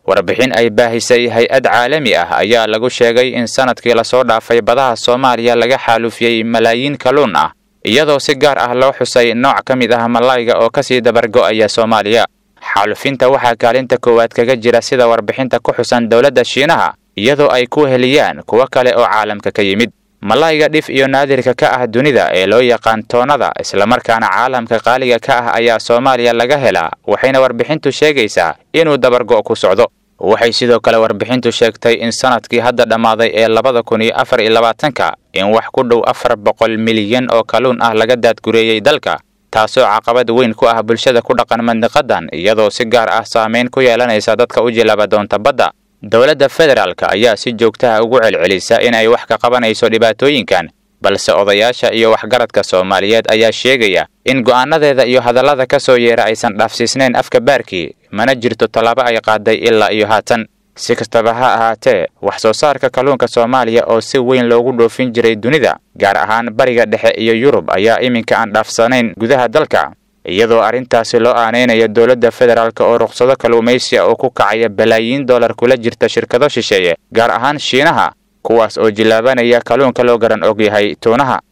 warbixin ay baahisay hay-ad caalami ah ayaa lagu sheegay in sanadkii lasoo dhaafay badaha soomaaliya laga xaalufiyey malaayiin kalluun ah iyadoo si gaar ah loo xusay nooc ka mid ah malayga oo kasii dabargo'aya soomaaliya xaalufinta waxaa kaalinta koowaad kaga jira sida warbixinta ku xusan dowladda shiinaha iyadoo ay ku heliyaan kuwo kale oo caalamka ka yimid malayga dhif iyo naadirka ka ah dunida ee loo yaqaan toonada islamarkaana caalamka qaaliga ka ah ayaa soomaaliya laga helaa waxayna warbixintu sheegaysaa inuu dabargo' ku socdo waxay sidoo kale warbixintu sheegtay in sanadkii hadda dhammaaday ee labada kun iyo afar iyo labaatanka in wax ku dhow afar boqol milyan oo kalluun ah laga daadgureeyey dalka taasoo caqabad weyn ku ah bulshada ku dhaqan mandiqadan iyadoo si gaar ah saameyn ku yeelanaysa dadka u jilaaba doonta badda dowladda federaalka ayaa si joogtaha ugu celcelisa in ay wax ka qabanayso dhibaatooyinkan balse odayaasha iyo waxgaradka soomaaliyeed ayaa sheegaya in go'aanadeeda iyo hadallada ka soo yeera aysan dhaafsiisnayn afka baarkii mana jirto tallaabo ay qaaday ilaa iyo haatan si kastaba ha ahaatee wax soo saarka kalluunka soomaaliya oo si weyn loogu dhoofin jiray dunida gaar ahaan bariga dhexe iyo yurub ayaa iminka aan dhaafsanayn gudaha dalka iyadoo arrintaasi loo aanaynayo dowladda federaalk oo ruqsado kalluumaysiya oo ku kacaya balaayiin dollar kula jirta shirkado shisheeye gaar ahaan shiinaha kuwaas oo jillaabanaya kalluunka loo garan og yahay tuunaha